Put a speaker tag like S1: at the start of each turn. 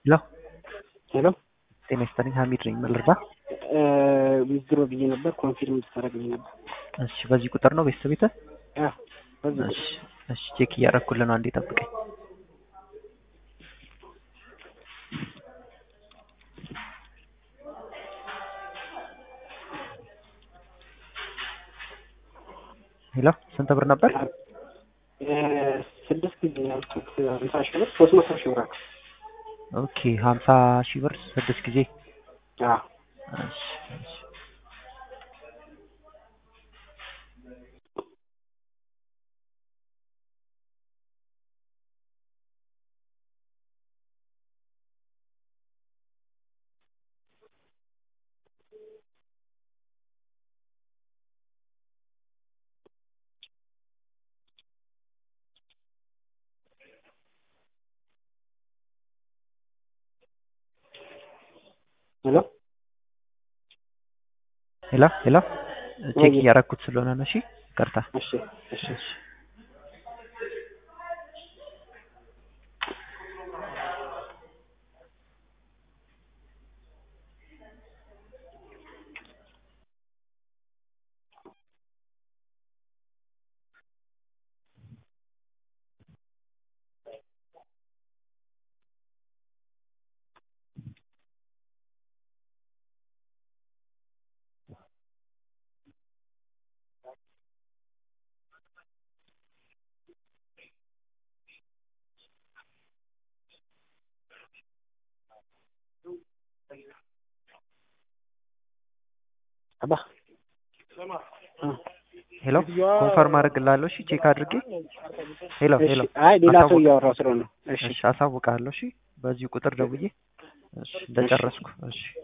S1: ሄሎ
S2: ሄሎ
S1: ጤና ይስጥልኝ ሀሚድ ነኝ ምን ልርዳ
S2: ዊዝድሮ ብዬ ነበር ኮንፊርም ልታደርግልኝ ነበር።
S1: እሺ በዚህ ቁጥር ነው ቤተሰብ ቤተ
S2: አዎ በዚህ
S1: እሺ እሺ ቼክ እያደረኩልህ ነው አንዴ ጠብቀኝ ሄሎ ስንት ብር ነበር
S2: እ ስድስት ጊዜ ያልኩት ሀምሳ ሺህ ብር ሶስት መቶ ሺህ ብር አለ።
S1: ኦኬ ሀምሳ ሺህ ብር ስድስት ጊዜ
S2: አዎ
S1: እሺ እሺ
S2: ሄሎ
S1: ሄሎ ሄሎ ቼክ እያደረኩት ስለሆነ ነው እሺ ይቅርታ
S2: እሺ እሺ
S1: እሺ
S2: አባ
S1: ሄሎ ኮንፈርም አድርግልሃለሁ እሺ ቼክ አድርጌ ሄሎ
S2: እሺ
S1: ሄሎ
S2: አይ ሌላ ሰው
S1: አሳውቅ-
S2: እያወራው ስለሆነ ነው። እሺ
S1: እሺ አሳውቅሃለሁ እሺ በዚህ ቁጥር ደውዬ እሺ እንደጨረስኩ እሺ